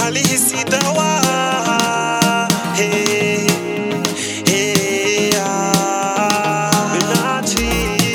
falisi dawa hey, hey, ah. Benachi.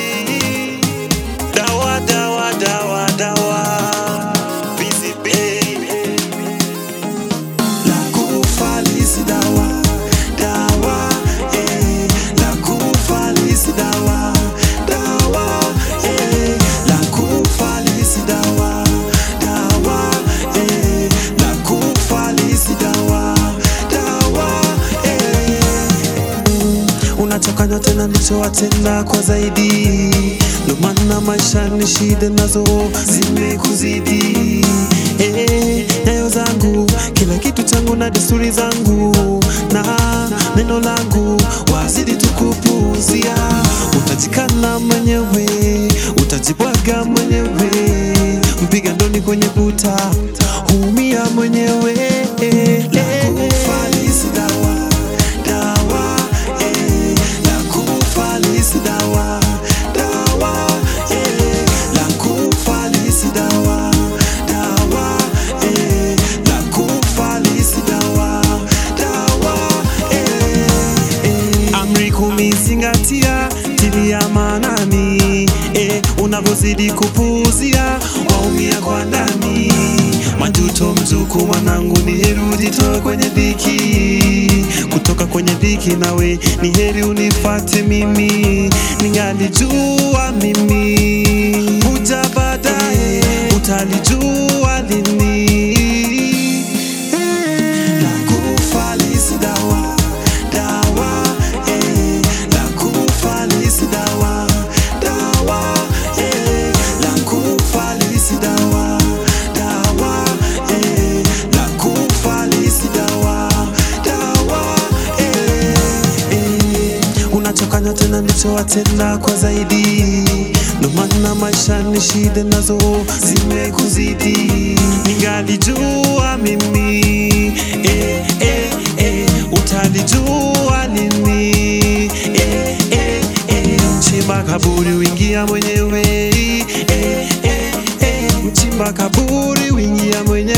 dawa dawa dawa dawa busy baby la kufalisi dawa dawa eh la kufalisi dawa dawa eh la kufalisi dawa dawa eh la kufalisi dawa dawa eh unachokanywa tena ndicho watenda kwa zaidi ndo maana maisha ni shida nazo zimekuzidi eh, nyayo zangu kila kitu changu na desturi zangu na neno langu wazidi tukupuuzia utajikana mwenyewe utajibwaga mwenyewe mpiga ndoni kwenye buta huumia mwenyewe Lakufalisi dawa, dawa, eh, lakufalisi dawa, dawa, eh, lakufalisi dawa, dawa, eh, lakufalisi dawa, dawa, eh, eh. Amri kumi zingatia, tilia maanani, eh, unavyozidi kupuuzia waumia kwa ndani. Majuto mzuku mwanangu, ni heri ujitoe kwenye dhiki, kutoka kwenye dhiki nawe ni heri unifate mimi, ningalijua mimi huja baadaye, utalijua lini Lakufalisi dawa, dawa, eh, lakufalisi dawa, dawa, eh, lakufalisi dawa, dawa, eh, lakufalisi dawa, dawa, eh, eh. Unachokanywa tena ndicho watenda kwa zaidi, ndo maana maisha ni shida nazo zimekuzidi. Ningalijua mimi eh, eh, eh, utalijua lini eh, eh, eh. Mchimba kaburi wingia mwenyewe eh, eh, eh. Mchimba kaburi wingia mwenyewe